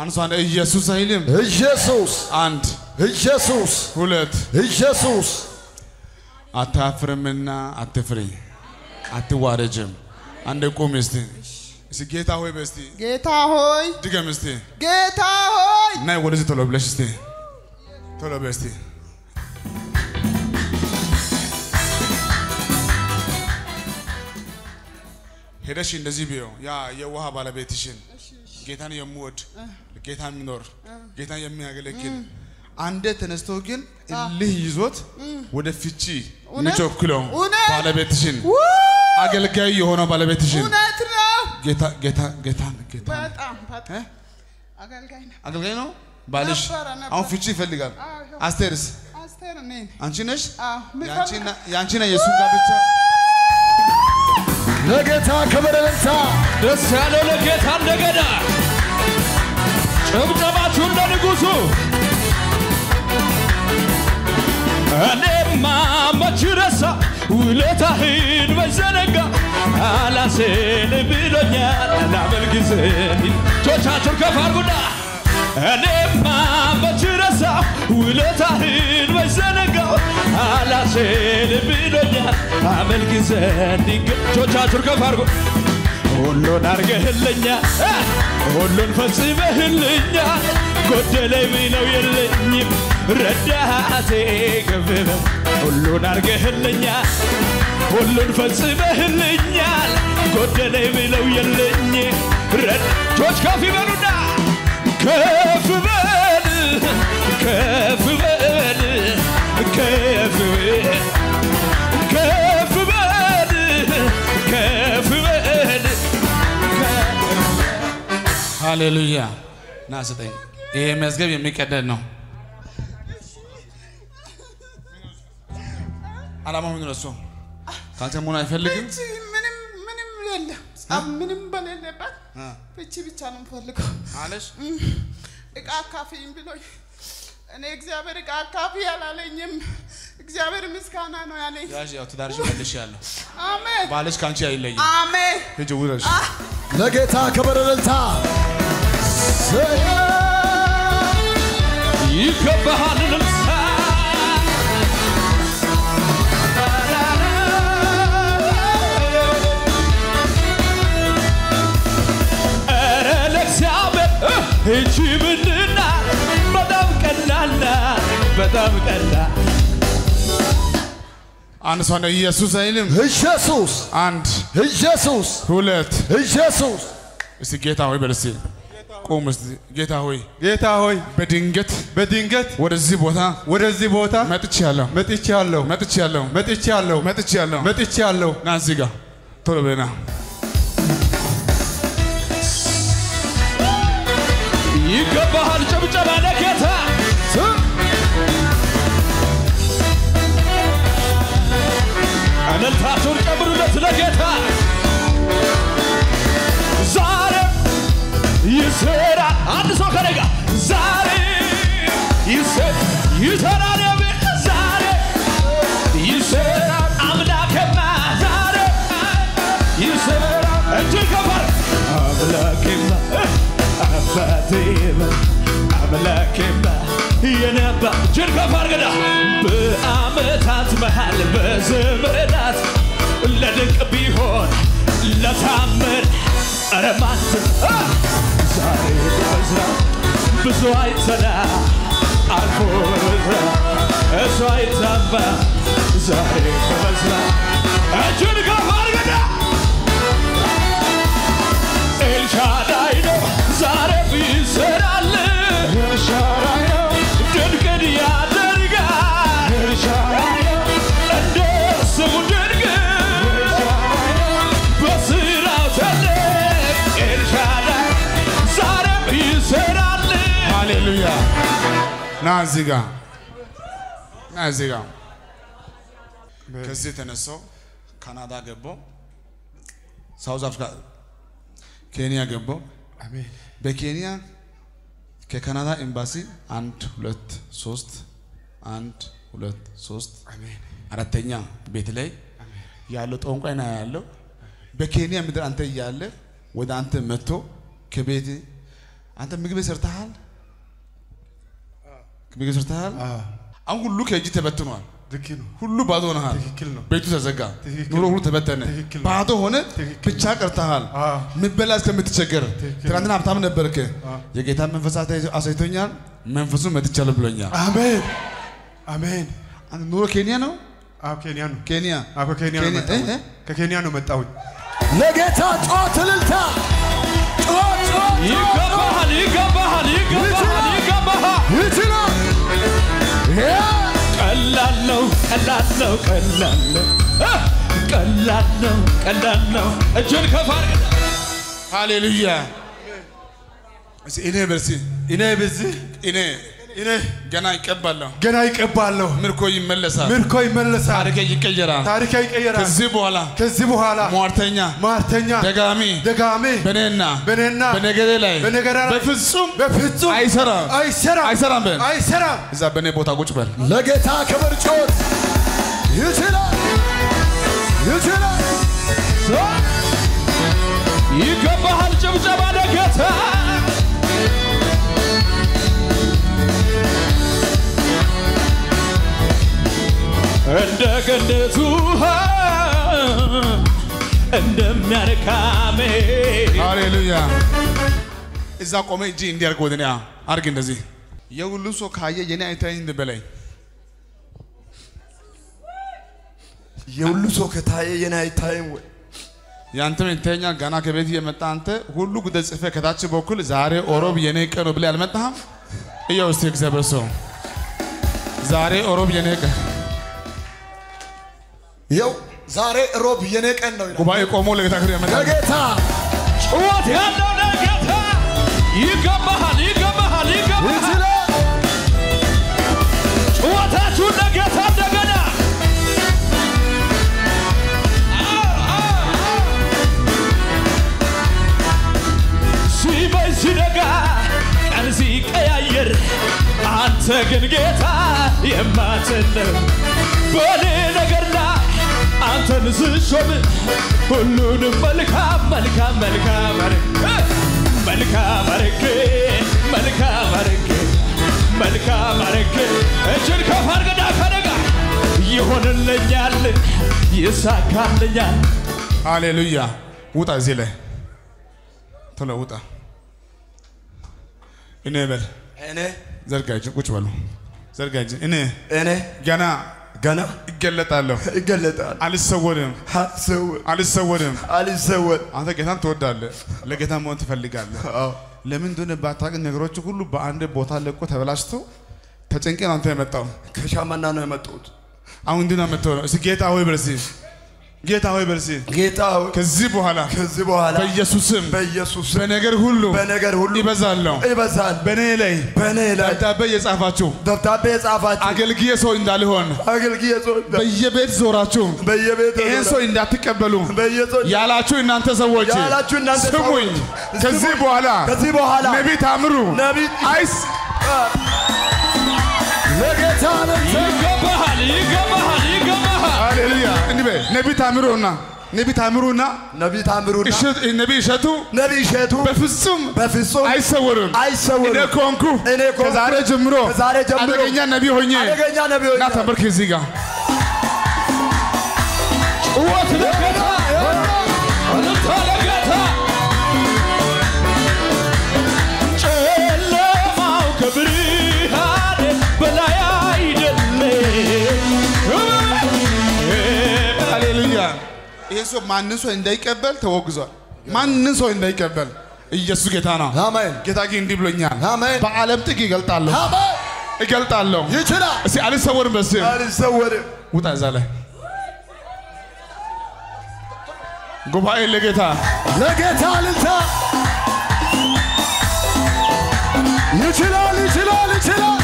አንሷን ኢየሱስ አይልም። ኢየሱስ አንድ ኢየሱስ ሁለት ኢየሱስ አታፍርምና አትፍሪ፣ አትዋረጅም። አንድ ቁም እስቲ እስቲ ጌታ ሆይ በስቲ ጌታ ሆይ ድገም እስቲ ጌታ ሆይ ናይ ወደዚህ ቶሎ ብለሽ እስቲ ቶሎ በስቲ ሄደሽ እንደዚህ ቢዮ ያ የውሃ ባለቤትሽን ጌታን የሚወድ ጌታ የሚኖር ጌታን የሚያገለግል አንዴ ተነስቶ ግን እልህ ይዞት ወደ ፍቺ እውነት? የሚቸኩለው እውነት? ባለቤትሽን ው! አገልጋይ የሆነው ባለቤትሽን እውነት ነው። ጌታ ጌታ ጌታ ጌታ በጣም በጣም እ? አገልጋይ ነው። አገልጋይ ነው ባልሽ ነበረ፣ ነበረ። አሁን ፍቺ ይፈልጋል አዎ፣ ይኸው። አስቴርስ አስቴር እኔ ነኝ። አንቺ ነሽ አዎ፣ የምፈልገው- የአንቺና የአንቺና የእሱን ጋብቻ ለጌታ ክብር እልልታ ደስ ያለው ለጌታ እንደገና ጭብጨባችሁ እንደ ንጉሡ እኔማ መች ረሳ ውለታህን መዘነጋ አላሴን ብሎኛል ላመልክስን እጆቻችሁን ከፍ አድርጉና እኔማ መች ረሳ ውለታህን መዘነጋው አላሴን ብሎኛል አመልክስን እጆቻችሁን ከፍ አድርጉ ሁሉን አርገህልኛል እ! ሁሉን ፈጽመህልኛል ጎደለኝ ብለው የለኝም ረዳቴ ገበበ ሁሉን አርገህልኛል ሁሉን ፈጽመህልኛል ጎደለኝ ብለው የለኝ ረጆች ከፍ ይበሉና ከፍ በል ከፍ በል ከፍ በል ከፍ በል ከፍ በል ሃሌሉያ ና ስጠኝ ይሄ መዝገብ የሚቀደድ ነው አላማው ምንድን ነው እሱ ከአንተ መሆን አይፈልግም ፍቺ ምንም ምንም የለም። ጸብ ምንም በሌለበት እ። ፍቺ ብቻ ነው የምፈልገው። አለሽ እቃ አካፊኝ ብሎኝ እኔ እግዚአብሔር እቃ አካፊ አላለኝም። እግዚአብሔር ምስጋና ነው ያለኝ። ያዥ ያው ትዳርሽ መልሽ ያለሁ አሜን ባልሽ ከአንቺ አይለይም አሜን። ሂጂ ውረሽ ለጌታ ክብር እልልታ ይገባሃል ልምሳ ኧረ ለእግዚአብሔር እ፣ እቺ ምንድና በጣም ቀላል ናት፣ በጣም ቀላል አንድ ሰው ነው ኢየሱስ አይልም ኢየሱስ አንድ ኢየሱስ ሁለት ኢየሱስ እስቲ ጌታ ሆይ በል እስቲ ቁም እስቲ ጌታ ሆይ ጌታ ሆይ በድንገት በድንገት ወደዚህ ቦታ ወደዚህ ቦታ መጥቻለሁ መጥቻለሁ መጥቻለሁ መጥቻለሁ መጥቻለሁ መጥቻለሁ። ና እዚህ ጋር ቶሎ በና ይገባሃል ጭብጨባ ለጌታ እልልታችሁን ጨምሩለት ለጌታ ዛሬ ይሰራል አንድ ሰው ከኔ ጋር ዛሬ ይሰ- ይሰራል የሚል ዛሬ ይሰራል አምላኬማ ዛሬ ይሰራል እጅግ ከፋር አምላኬማ አባቴማ አምላኬማ የነባ እጅግ ከፋር ገዳ በአመታት መሃል በዘመናት ለድንቅ ቢሆን ለታመን ኧረ ማንም አ! ዛሬ በመዝራት ብዙ አይተና አልፎ በመዝራት እሱ አይታማ ዛሬ በመዝራት እጅን ከፍ አድርገና ኤልሻዳይ ነው ዛሬ ይሰራል ኤልሻዳይ ነው ድንቅን ያደርጋል ኤልሻዳይ ነው እንደ ስሙ ድንቅ በስራው ትልቅ ኤልሻዳይ ዛሬም ይሰራል ሃሌሉያ ና እዚህ ጋር ና እዚህ ጋር ከዚህ የተነሳው ካናዳ ገባው ሳውዝ አፍሪካ ኬንያ ገባው በኬንያ ከካናዳ ኤምባሲ አንድ ሁለት ሶስት አንድ ሁለት ሶስት አራተኛ ቤት ላይ ያለው ጠንቋይ ና ያለው በኬንያ ምድር አንተ እያለ ወደ አንተ መጥቶ ከቤት አንተ ምግብ ሰርተሃል? ምግብ ሰርተሃል? አሁን ሁሉ ከእጅ ተበትኗል። ልክ ነው። ሁሉ ባዶ ሆነሃል። ትክክል ነው። ቤቱ ተዘጋ፣ ትክክል ኑሮ ሁሉ ተበተነ፣ ትክክል ነው። ባዶ ሆነ፣ ብቻ ቀርተሃል። አዎ። ምበላ እስከምትቸገር ትክክል ትናንትና ሀብታም ነበርክ። የጌታ መንፈስ አሳይ- አሳይቶኛል፣ መንፈሱን መትቻለሁ ብሎኛል። አሜን አሜን። አንተ ኑሮ ኬንያ ነው? አዎ ኬንያ ነው። ኬንያ አዎ ከኬንያ ነው ኬንያ- መጣሁኝ። እ? እ? ከኬንያ ነው መጣሁኝ። ለጌታ ጮት እልልታ ጮት ጮት ይገባሃል ይገባሃል ይገባሃል ይገባሃል ይችላል ቀላል ነው ቀላል ነው ቀላል ነው እ! ቀላል ነው ቀላል ነው እጅን ከፍ አድርግ ሃሌሉያ። እስኪ እኔ በርሲ እኔ በዚህ እኔ እኔ ገና ይቀባለሁ፣ ገና ይቀባለሁ። ምርኮ ይመለሳል፣ ምርኮ ይመለሳል። ታሪኬ ይቀየራል። ታሪክ ይቀየራል። ከዚህ በኋላ ከዚህ በኋላ ሟርተኛ ሟርተኛ ደጋሚ ደጋሚ በእኔና በእኔና በነገሬ ላይ በነገሬ ላይ በፍጹም በፍጹም አይሰራም አይሰራም አይሰራም በል። አይሰራም። እዛ በእኔ ቦታ ቁጭ በል። ለጌታ ክብር ጮት ይችላል ይችላል ይገባሃል ጭብጨባ ለጌታ እንደ ገነት ውሃ እንደሚያረካሜ ሃሌሉያ። እዛ ቆመ እጅ እንዲያርግ ወደ እኔ አርግ። እንደዚህ የሁሉ ሰው ካየ የኔ አይታየኝ እንደ በላይ የሁሉ ሰው ከታየ የኔ አይታይም ወይ ያንተም ይታየኛል። ገና ከቤት የመጣ አንተ ሁሉ ጉዳይ ጽፌ ከታች በኩል ዛሬ ኦሮብ የኔ ቀን ነው ብለህ አልመጣህም? እያው እስቲ እግዚአብሔር ሰው ዛሬ ኦሮብ የኔ ቀን ይኸው ዛሬ ሮብ የኔ ቀን ነው ይላል። ጉባኤ ቆሞ ለጌታ ክብር ያመጣል። ለጌታ ጩኸት ያለው ለጌታ ይገባሃል ይገባሃል ይገባሃል ይችላል ጩኸታችሁን ለጌታ እንደገና ሲመሽ ሲነጋ ቀን ሲቀያየር አንተ ግን ጌታ የማትነው በእኔ ነገር ላይ አንተን ስሾም ሁሉንም መልካም መልካም መልካም አድርጌ መልካም አድርጌ መልካም አድርጌ መልካም አድርጌ እጅን ከፍ አድርግና ከነጋ ይሆንልኛል ይሳካልኛል ሃሌሉያ። ውጣ፣ እዚህ ላይ ቶሎ ውጣ። እኔ በል እኔ ዘርጋ እጅን፣ ቁጭ በሉ። ዘርጋ እጅን። እኔ እኔ ገና ገና እገለጣለሁ፣ ይገለጣል አልሰወርም፣ አልሰወር አልሰወርም። አልሰወር አንተ ጌታን ትወዳለህ፣ ለጌታ መሆን ትፈልጋለህ። ለምን እንደሆነ ባታውቅ ነገሮች ሁሉ በአንድ ቦታ ለቆ ተበላሽቶ ተጨንቄ ነው አንተ የመጣው። ከሻመና ነው የመጡት አሁን እንዲህ ነው የምትሆነው። እስኪ ጌታ ሆይ በል እስኪ ጌታ ሆይ በል እስኪ ጌታ ሆይ ከዚህ በኋላ ከዚህ በኋላ በኢየሱስም በኢየሱስ በነገር ሁሉ በነገር ሁሉ ይበዛለሁ። ይበዛል በእኔ ላይ በእኔ ላይ ደብዳቤ የጻፋችሁ ደብዳቤ የጻፋችሁ አገልግዬ ሰው እንዳልሆን አገልግዬ ሰው በየቤት ዞራችሁ በየቤት ይህን ሰው እንዳትቀበሉ በየሰው ያላችሁ እናንተ ሰዎች ያላችሁ እናንተ ስሙኝ። ሰዎች ከዚህ ስሙኝ። በኋላ ከዚህ በኋላ ነቢይ ታምሩ ነቢይ አይስ ለጌታ ነው ይገባሃል ይገባሃል ይገባሃል ሃሌሉያ እንዲህ በይ ነቢይ ታምሩና ነቢይ ታምሩና ነቢይ ታምሩና እሸት- ነቢይ እሸቱ ነቢይ እሸቱ በፍጹም በፍጹም አይሰወርም። አይሰወርም። እኔ ኮንኩ እኔ ኮንኩ ከዛሬ ጀምሮ ከዛሬ ጀምሮ አደገኛ ነቢይ ሆኜ አደገኛ ነቢይ እና ሆኜ ተንበርክ እዚህ ጋር ጩኸት ለጌታ እልልታ ለጌታ ጨለማው ከብርሃን በላይ አይደለም ሃሌሉያ። ይሄ ሰው ማንን ሰው እንዳይቀበል ተወግዟል። ማንን ሰው እንዳይቀበል ኢየሱስ ጌታ ነው። አሜን ጌታ ግን እንዲህ ብሎኛል። አሜን በዓለም ጥግ ይገልጣለሁ አሜን እገልጣለሁ። ይችላል እስቲ አልሰወርም። በስ አልሰወርም ውጣ እዛ ላይ ጉባኤ ለጌታ ለጌታ እልልታ ይችላል ይችላል ይችላል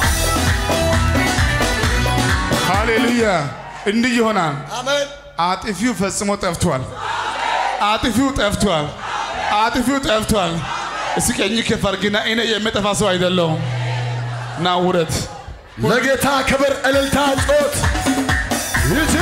ሃሌሉያ። እንዲህ ይሆናል። አሜን አጥፊው ፈጽሞ ጠፍቷል። አጥፊው ጠፍቷል። አጥፊው ጠፍቷል። እስኪ ቀኝ ከፍ አድርግና እኔ የምጠፋ ሰው አይደለሁም። ና ውረት ለጌታ ክብር እልልታ ጮት ይችላል